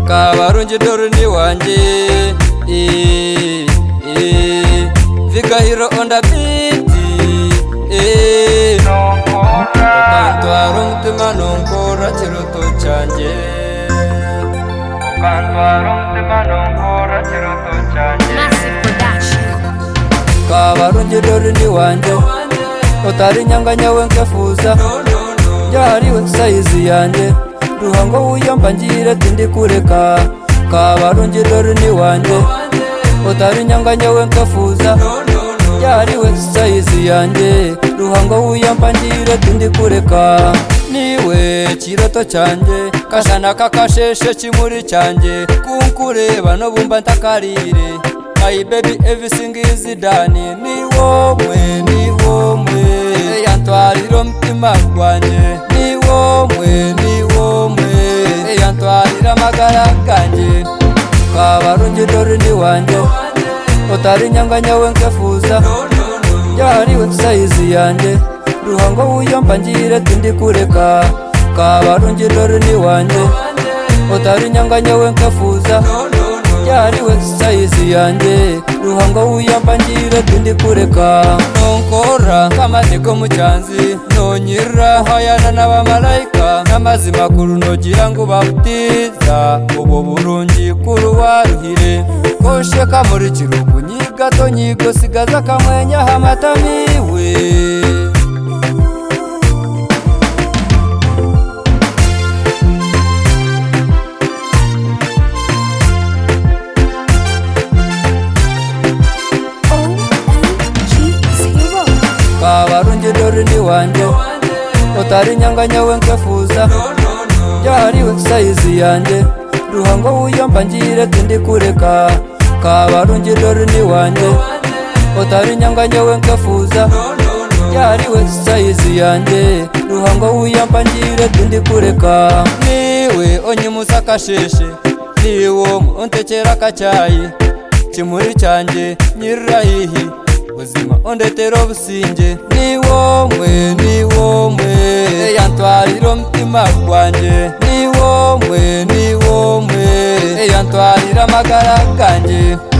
wanjye dore ni wanjye eh, eh, vigahiro onda biti eh. ukantwara umutima nunkura kiruto cyanjye ukantwara umutima nunkura kiruto cyanjye Massive production. kabarungi dore ni wanjye utari nyanga nyawe nkefuza yahariwe sayizi yanjye ruhango wiyamba ngire tindi kureka kabarungi dore ni wanjye utari nyanga nyawe nkefuza yahariwe sayizi yanjye ruhango wiyamba ngire tindi kureka niwe kiroto cyanjye kashana kakasheshe kimuri cyanjye kunkureba no bumva ntakarire my baby everything is done ni wowe ni wowe yantwarira umutima gwanjye ni wowe ni wowe yantwarira amagara ganjye kabarungi dore ni wanjye utari nyanga nyawe nkefuza yahariwe sayizi yanjye ruhango wiyamba ngire tindi kureka kabarungi dore ni wanjye utari nyanga nyawe nkefuza yariwe sayizi yanjye ruhango wiyamba ngire tindi kureka nunkora nk'amateko mu cyanzi nonyira hayana n'abamarayika n'amazi makuru nogira ngo babutiza ubu burungi kuri waruhire koshe kamuri kirugu nyigato nyigo sigaza akamwenyaho amatamiwe OMG0. kabarungi dore ni wanjye utari nyanga nyawe nkefuza yahariwe sayizi yanjye ruhango wiyamba ngire tindi kureka kabarungi dore ni wanjye utari nyanga nyawe nkefuza yahariwe sayizi yanjye ruhango wiyamba ngire tindi kureka niwe onyimusa akasheshe niwo untekera akacyayi kimuri cyanjye nyirahihi buzima ondetera obusinge ni womwe ni womwe yantwarira omutima gwanjye ni womwe ni womwe yantwarira amagara ganjye